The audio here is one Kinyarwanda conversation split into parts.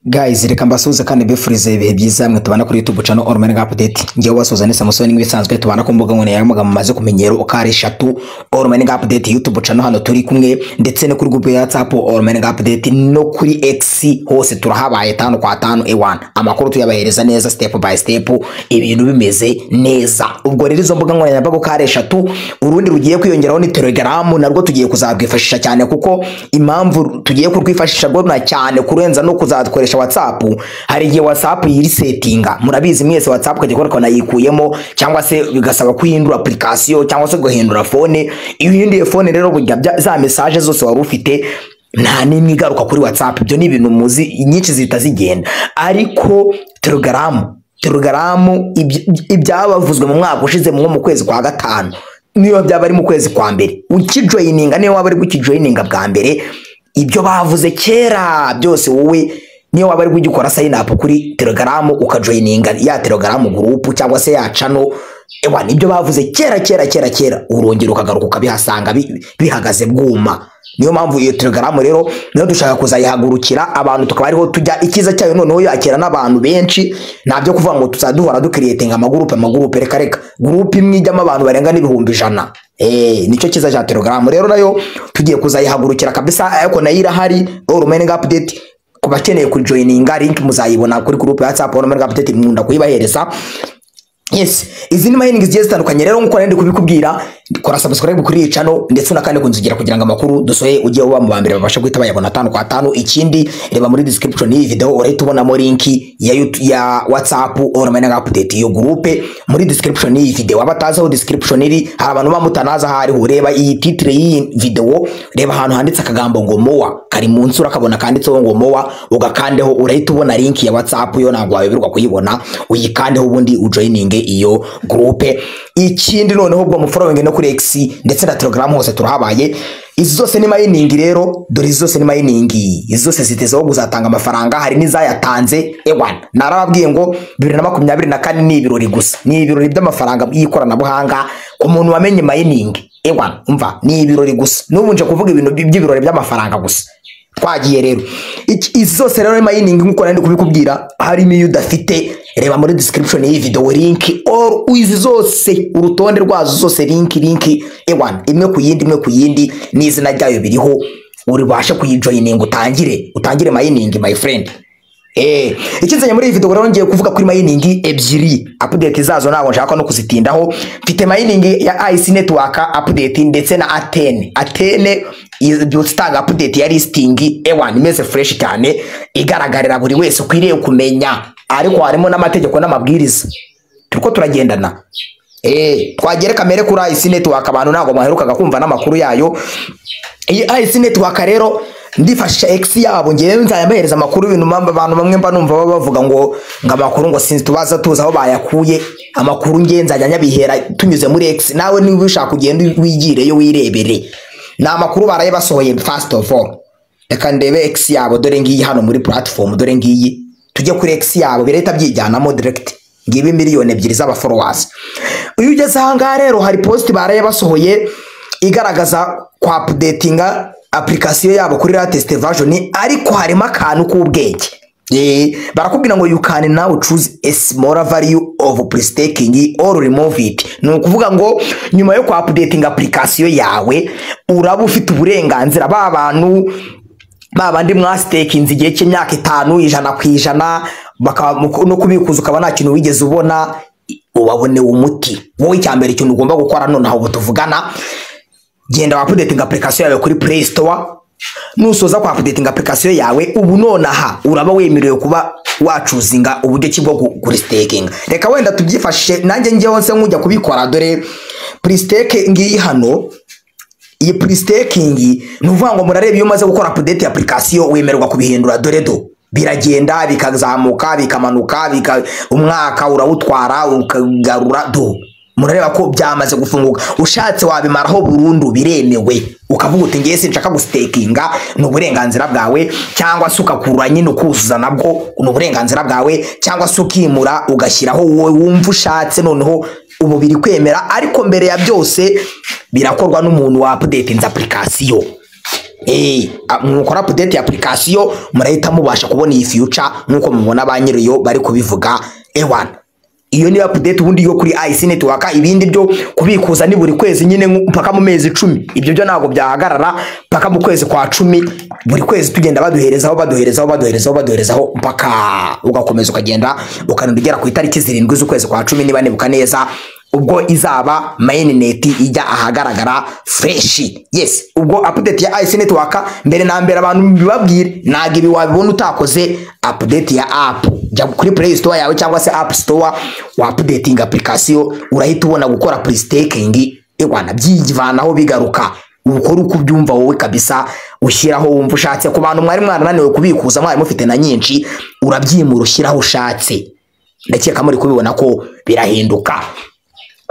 Guys, reka mbasuhuze kandi mbifurize ibihe byiza mwe tubana kuri YouTube channel All Manga Update. Ngewe wasuzane Samusoni nk'ibisanzwe tubana ku mbuga nkoranyambaga mumaze kumenyero ukari eshatu All Manga Update YouTube channel hano turi kumwe ndetse no kuri group ya WhatsApp All Manga Update no kuri X hose turahabaye tano kwa tano E1. Amakuru tuyabahereza neza step by step ibintu bimeze neza. Ubwo rero izo mbuga nkoranyambaga ukari eshatu urundi rugiye kwiyongeraho ni Telegram narwo tugiye kuzarwifashisha cyane kuko impamvu tugiye kurwifashisha rwona cyane kurenza no kuzatworesha gukoresha WhatsApp hari igihe WhatsApp yirisetinga murabizi mwese WhatsApp kajya kora kanayikuyemo cyangwa se bigasaba kuhindura application cyangwa se guhindura phone iyo uhinduye phone rero burya bya- za message zose wari ufite nta n'imwe igaruka kuri WhatsApp ibyo ni ibintu muzi nyinshi zihita zigenda ariko Telegram Telegram ibyo- ibyabavuzwe mu mwaka ushize nko mu kwezi kwa gatanu niyo byaba ari mu kwezi kwa mbere ukijoyininga niyo waba ari gukijoyininga bwa mbere ibyo bavuze kera byose wowe niyo waba ari ugikora sign up kuri telegram ukajoyininga ya telegram group cyangwa se ya channel ewa nibyo bavuze kera kera kera kera urongera ukagaruka ukabihasanga bi- bihagaze bwuma niyo mpamvu iyo telegram rero niyo dushaka kuzayihagurukira abantu tukaba ariho tujya ikiza cyayo noneho yakira n'abantu benshi ntabyo kuvuga ngo tuzaduhora dukiriyetinga amagurupe amagurupe reka reka gurupe imwe ijyamo abantu barenga n'ibihumbi ijana Eh, nicyo cyiza cya telegram rero nayo tugiye kuzayihagurukira kabisa ariko nayo irahari all remaining update ku bakeneye kujoyininga link muzayibona kuri group ya WhatsApp nomero ga update nkunda kuyibahereza Yes, izi ni mining zigiye zitandukanye rero nk'uko nari ndi kubikubwira kora subscribe kuri iyi channel ndetse unakande kunzigira kugira ngo amakuru dusohoye ujye uba mu bambere babashe guhita bayabona tano kwa tano ikindi reba muri description y'iyi video urahita ubonamo link ya YouTube, ya WhatsApp or mining update iyo group muri description y'iyi video abatazi aho description iri hari abantu bamutanaza ahari ureba iyi titre y'iyi video reba ahantu handitse akagambo ngo mowa kari mu nsura akabona kanditseho ngo mowa ugakandeho urahita ubona link ya WhatsApp yo ntabwo wayoberwa kuyibona uyikandeho ubundi ujoyininge iyo groupe ikindi noneho ubwo mufollowing no kuri X ndetse na Telegram hose turahabaye izi zose ni mining rero dore izi zose ni mining izi zose zitezeho kuzatanga amafaranga hari n'izayatanze ewan narababwiye ngo bibiri na makumyabiri na kane ni ibirori gusa ni ibirori by'amafaranga y'ikoranabuhanga ku muntu wamenye mining ewan umva ni ibirori gusa n'ubu nje kuvuga ibintu by'ibirori by'amafaranga gusa twagiye rero Iki- izi zose rero mayiningi nk'uko nari ndi kubikubwira harimo iyo udafite reba muri description y'iyi video link or izi zose urutonde rwazo zose link link ewan imwe ku yindi imwe ku yindi n'izina ryayo biriho uribashe kuyijoyininga utangire utangire mayiningi my friend Eh, ikinzanye muri iyi video rero ngiye kuvuga kuri mining ebyiri update zazo ntabwo nshaka no kuzitindaho mfite mining ya IC network update ndetse na Atene Atene ibyutse itanga update ya listing ewan imeze fresh cyane igaragarira buri wese ukwiriye kumenya ariko harimo n'amategeko n'amabwiriza turiko turagendana eh twagere kamere kuri IC network abantu ntabwo mwaherukaga kumva n'amakuru yayo iyi IC network rero ndifashisha X yabo ngewe nzayabahereza amakuru ibintu mba- abantu bamwe mba numva baba bavuga ngo ngo amakuru ngo sinzi tubaza tuzi aho bayakuye amakuru ngewe nzajya nyabihera tunyuze muri X nawe niba ushaka ugenda wigireyo wirebere ni amakuru baraye basohoye first of all reka ndebe X yabo dore ngiyi hano muri platform dore ngiyi tujye kuri X yabo birahita byijyanamo direct ngibi miliyoni ebyiri z'abafollowers iyo ugeze aha ngaha rero hari post baraye basohoye igaragaza kwa updatinga application yabo kuri latest version ariko harimo akantu k'ubwenge Eh, barakubwira ngo you can now choose a smaller value of pre-staking or remove it ni ukuvuga ngo nyuma yo kwa updating application yawe uraba ufite uburenganzira ba bantu ba bandi mwasitekinze igihe cy'imyaka itanu ijana ku ijana bakaba mu- no kubikuza ukaba nta kintu wigeze ubona ubaboneye umuti wowe icyambere ikintu ugomba gukora nonaho ubu tuvugana genda wapudetinga application yawe kuri play store nusoza kwa apudetinga application yawe ubu nonaha uraba wemerewe kuba wacuzinga uburyo ki bwo gu- kuristakinga reka wenda tubyifashishe nanjye njyewe nse nkujya kubikora dore pristake ngiyi hano iyi pre-staking ni ukuvuga ngo murareba iyo umaze gukora update ya application wemererwa kubihindura dore do biragenda bikazamuka bikamanuka bika umwaka urawutwara ukagarura do murareba ko byamaze gufunguka ushatse wabimaraho burundu biremewe ukavuga uti ngewe sinshaka gustakinga ni uburenganzira bwawe cyangwa se ukakura nyine ukuzuza nabwo ni uburenganzira bwawe cyangwa se ukimura ugashyiraho wowe wumva ushatse noneho ubu biri kwemera ariko mbere ya byose birakorwa n'umuntu wa updatinze application eh mwukora update ya application murahita mubasha kubona iyi future nkuko mubona ba nyirayo bari kubivuga ewan iyo niyo update ubundi yo kuri IC network ibindi byo kubikuza ni buri kwezi nyine nku- mpaka mu mezi icumi ibyo byo ntabwo byahagarara mpaka mu kwezi kwa cumi buri kwezi tugenda baduherezaho baduherezaho baduherezaho baduherezaho mpaka ugakomeza ukagenda ukarinda ugera ku itariki zirindwi z'ukwezi kwa cumi niba nibuka neza ubwo izaba mainnet ijya ahagaragara fresh yes ubwo update ya IC network mbere na mbere abantu bibabwire ntabwo ibi wabibona utakoze update ya app jya kuri play store yawe cyangwa se app store wa updating application urahita ubona gukora pre-staking ewana byivanaho bigaruka ukora uko ubyumva wowe kabisa ushyiraho wumva ushatse ku bantu mwari mwarananiwe kubikuza mwari mufite na nyinshi urabyimura ushyiraho ushatse ndakeka muri kubibona ko birahinduka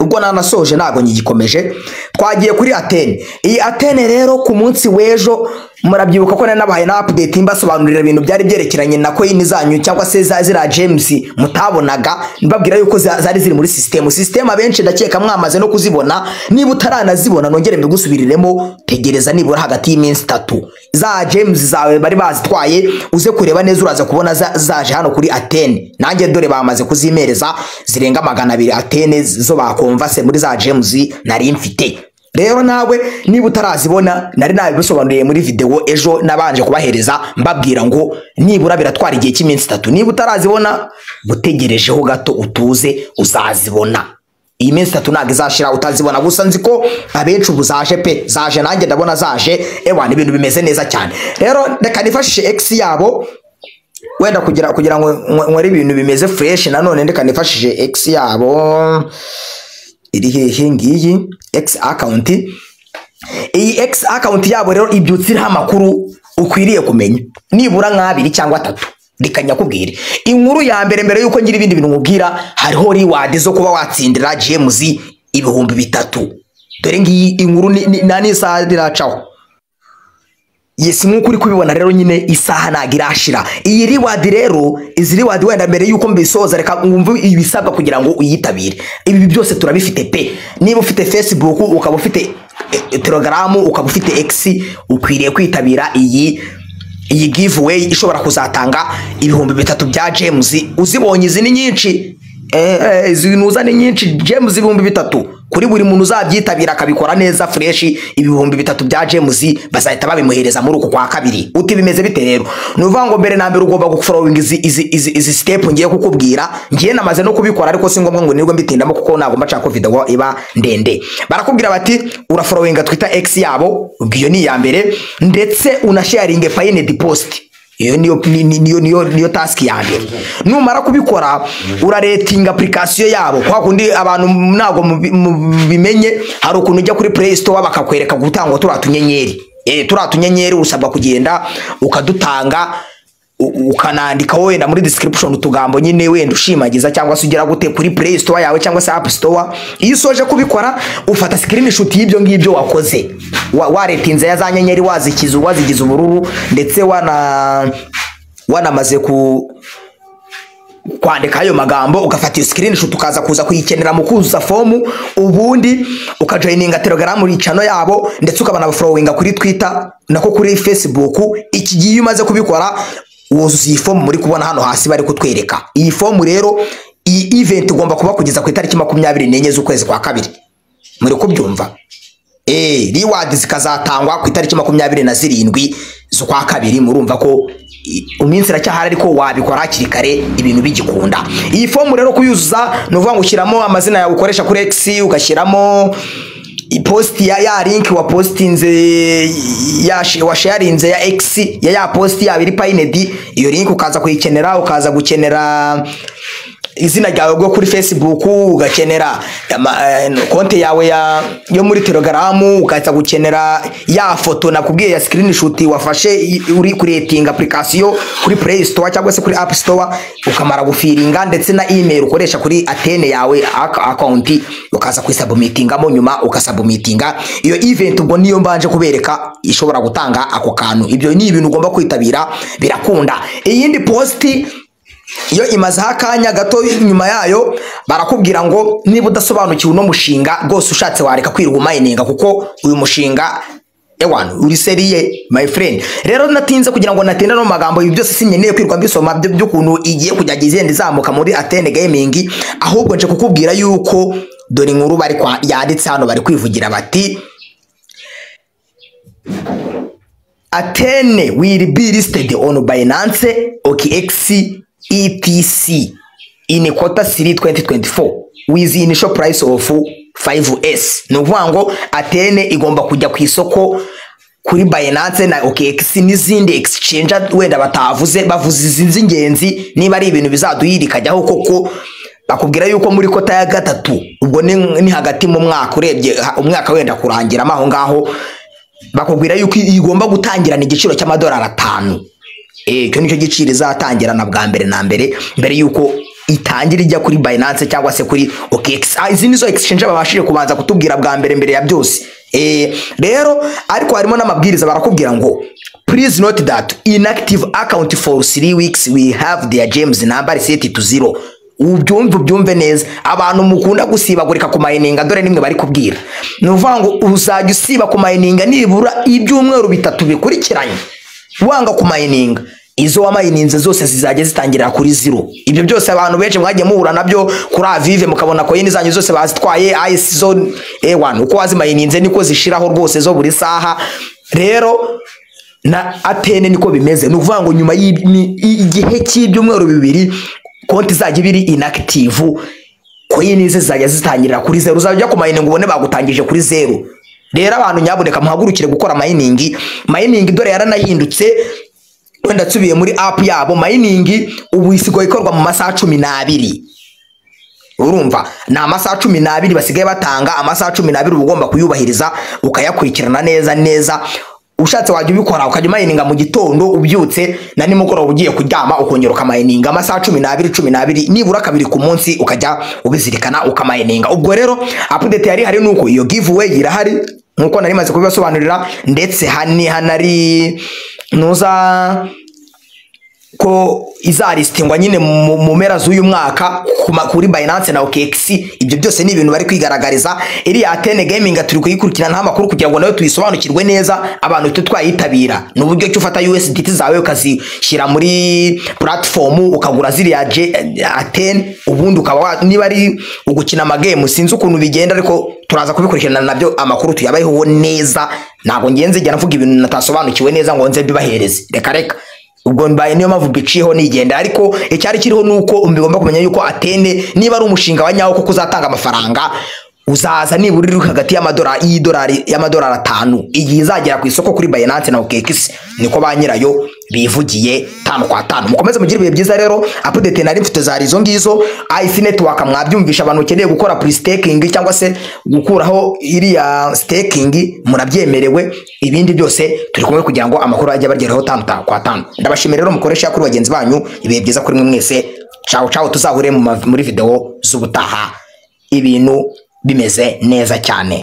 ubwo nanasoje ntabwo ngigikomeje twagiye kuri atene iyi atene rero ku munsi w'ejo murabyibuka ko nari nabahaye na update mbasobanurira ibintu byari byerekeranye na coin zanyu cyangwa se za ziriya gems mutabonaga mbabwira yuko za- zari ziri muri sisitemu sisitemu abenshi ndakeka mwamaze no kuzibona niba utaranazibona nongere mbigusubiriremo tegereza nibura hagati y'iminsi itatu za gems zawe bari bazitwaye uze kureba neza uraza kubona za- zaje hano kuri atene nanjye dore bamaze kuzimereza zirenga magana abiri atene zo bakomvase muri za gems nari mfite rero nawe niba utarazibona nari nabibisobanuriye muri videwo ejo nabanje kubahereza mbabwira ngo nibura biratwara igihe cy'iminsi itatu niba utarazibona gutegerejeho gato utuze uzazibona iyi minsi itatu ntabwo izashira utazibona gusa nzi ko abenshi ubu zaje pe zaje nanjye ndabona zaje ewa ni ibintu bimeze neza cyane rero reka nifashishe x yabo wenda kugira kugira ngo ngo- nkore ibintu bimeze fresh nanone reka nifashishe x yabo iri hehe ngiyi x account iyi x account yabo rero ibyutsa iriho amakuru ukwiriye kumenya nibura nk'abiri cyangwa atatu reka nyakubwire inkuru ya mbere mbere y'uko ngira ibindi bintu nkubwira hariho reward zo kuba watsindira james ibihumbi bitatu dore ngiyi inkuru ni- ni- nta n'isaha riracaho Yes, nk'uko uri kubibona rero nyine isaha ntabwo irashira iyi riwadi rero izi riwadi wenda mbere y'uko mbisoza reka wumve ibisabwa kugira ngo uyitabire ibi byose turabifite pe niba ufite facebook ukaba ufite eh, telegaramu ukaba ufite x ukwiriye kwitabira iyi iyi giveaway ishobora kuzatanga ibihumbi bitatu bya james uzibonye izi ni nyinshi Eh, eh, izi nuza ni nyinshi james ibihumbi bitatu kuri buri muntu uzabyitabira akabikora neza fureshi ibihumbi bitatu bya james bazahita babimuhereza muri uku kwa kabiri uti bimeze bite rero ni ukuvuga ngo mbere na mbere ugomba guforowinga izi, izi, izi, izi sitepu ngiye kukubwira ngiye namaze no kubikora ariko si ngombwa ngo nirwe mbitindamo kuko ntabwo mbashaka ko videwo iba ndende barakubwira bati uraforowinga twita x yabo iyo ni iya mbere ndetse unasharinge payine dipositi iyo niyo ni- ni- niyo niyo niyo task ya mbere numara kubikora uraretinga application yabo kwa kundi abantu ntabwo mubi- mubimenye hari ukuntu ujya kuri play store bakakwereka gutangwa turiya tunyenyeri eh turiya tunyenyeri usabwa kugenda ukadutanga u- ukanandika wenda muri description utugambo nyine wenda ushimagiza cyangwa se ugera gute kuri play store yawe cyangwa se app store iyo usoje kubikora ufata screenshot y'ibyo ngibyo wakoze Wa- waretinze ya za nyenyeri wazikiza wazigize ubururu ndetse wana wanamaze ku kwandika ayo magambo ugafata iyo screenshot ukaza kuza kuyikenera mu kuzuza fomu ubundi ukajoyininga telegaramu ricano yabo ndetse ukabanabaforowinga kuri twitter nako kuri facebook iki gihe iyo umaze kubikora wuzuza iyi fomu muri kubona hano hasi bari kutwereka iyi fomu rero iyi event igomba kuba kugeza ku itariki makumyabiri n'enye z'ukwezi kwa kabiri muri kubyumva Eh, reward zikazatangwa ku itariki makumyabiri na zirindwi z'ukwa kabiri murumva ko i- iminsi iracyahari ariko wabikora hakiri kare ibintu bigikunda iyi fomu rero kuyuzuza ni ukuvuga ngo ushyiramo amazina yawe ukoresha kuri x ugashyiramo ipositi ya ya link wapositinze ya shi- washarinze ya x ya ya posti yaba iri payinedi iyo link ukaza kuyikenera ukaza gukenera izina ryawe rwo kuri facebook ugakenera ama- eh, konti yawe ya, yo muri telegaramu ugaza gukenera ya foto nakubwiye ya screenshot wafashe i- uri kuretinga application kuri play store cyangwa se kuri app store ukamara gufiringa ndetse na email ukoresha kuri atene yawe ak- account ukaza kuyisabumitingamo nyuma ukasabumitinga iyo event ubwo niyo mbanje kubereka ishobora gutanga ako kantu ibyo ni ibintu ugomba kwitabira birakunda iyindi posti iyo imazeho akanya gato nyuma yayo barakubwira ngo niba udasobanukiwe uno mushinga rwose ushatse wareka kwirirwa umayininga kuko uyu mushinga ewana uri seriye my friend rero natinze kugira ngo natinda no magambo ibi byose sinkeneye kwirwa mbisoma byo by'ukuntu igiye kujya igenda izamuka muri atene gaming ahubwo nje kukubwira yuko dore inkuru bari kwa- yanditse hano bari kwivugira bati atene will be listed on binance okx etc in quarter 3 2024 with initial price of 5s ni ukuvuga ngo atene igomba kujya ku isoko kuri binance na okx n'izindi exchange wenda batavuze bavuze izi z'ingenzi niba ari ibintu bizaduhirikajyaho koko bakubwira yuko muri kota ya gatatu ubwo ni, ni hagati mu mwaka urebye ha- umwaka wenda kurangiramo aho ngaho bakubwira yuko igomba gutangirana igiciro cy'amadolari atanu Eh, icyo nicyo giciro izatangirana bwa mbere na mbere mbere yuko itangira ijya kuri binance cyangwa se kuri OKX Ah, izi nizo exchange babashije kubanza kutubwira bwa mbere mbere ya byose Eh, rero ariko harimo n'amabwiriza barakubwira ngo please note that inactive account for three weeks we have their james number set to zero ubyumve ubyumve neza abantu mukunda gusibagurika ku mayininga dore nimwe bari kubwira ni ukuvuga ngo uzajya usiba ku mayininga nibura ibyumweru bitatu bikurikiranye wanga ku mayininga izo wamayininze zose zizajya zitangirira kuri zero ibyo byose abantu benshi mwagiye muhura nabyo kuri avive mukabona koyini zanyu zose bazitwaye ayesi zo ewana uko wazimayininze niko zishiraho rwose zo buri saha rero na atene niko bimeze ni ukuvuga ngo nyuma y'imi- igihe cy'ibyumweru bibiri konti izajya iba iri inakitivu koyini ze zizajya zitangirira kuri zeru uzajya ku mayiningi ubone bagutangije kuri zeru rero abantu nyabuneka muhagurukire gukora mayiningi mayiningi dore yaranahindutse wenda nsubiye muri apu yabo mayiningi ubu isigaye ikorwa mu masaha cumi n'abiri urumva ni amasaha cumi n'abiri basigaye batanga amasaha cumi n'abiri uba ugomba kuyubahiriza ukayakurikirana neza neza ushatse wajya ubikora ukajya umayininga mu gitondo ubyutse na nimugoroba ugiye kuryama ukongera ukamayininga amasaha cumi n'abiri cumi n'abiri nibura kabiri ku munsi ukajya ubizirikana ukamayininga ubwo rero apudeti yari hari nuko iyo giveaway irahari nkuko nari maze kubibasobanurira ndetse hani hanari nuza ko izaristingwa nyine mu mu mpera z'uyu mwaka ku ma- kuri Binance na OKX ibyo byose ni ibintu bari kwigaragariza iriya Atene Gaming turi kuyikurikirana amakuru kugira ngo nayo tuyisobanukirwe neza abantu tujye twayitabira ni uburyo cyo ufata USDT zawe ukazishyira muri platform ukagura ziriya J- Atene ubundi ukaba wa- niba ari ugukina amagame sinzi ukuntu bigenda ariko turaza kubikurikirana nabyo amakuru tuyabayeho neza ntabwo ngenzi njya mvuga ibintu natasobanukiwe neza ngo nze mbibahereze reka reka ubwo mbaye niyo mpamvu mbiciyeho nigenda ariko icyari kiriho ni uko mugomba kumenya yuko atene niba ari umushinga wa nyawo kuko uzatanga amafaranga uzaza nibura uri hagati y'amadolari y'idolari y'amadolari atanu igihe izagera ku isoko kuri Binance na OKX niko ba nyirayo bivugiye tanu kwa tanu mukomeze mugire ibihe byiza rero update nari mfite zari izo ngizo IC network mwabyumvisha abantu bakeneye gukora pre staking cyangwa se gukuraho iriya staking murabyemerewe ibindi byose turi kumwe kugira ngo amakuru ajye abageraho tanu ta- kwa tanu ndabashimira rero mukoresha kuri bagenzi banyu ibihe byiza kuri mwe mwese cawo cawo tuzahure mu ma- muri video z'ubutaha ibintu bimeze neza cyane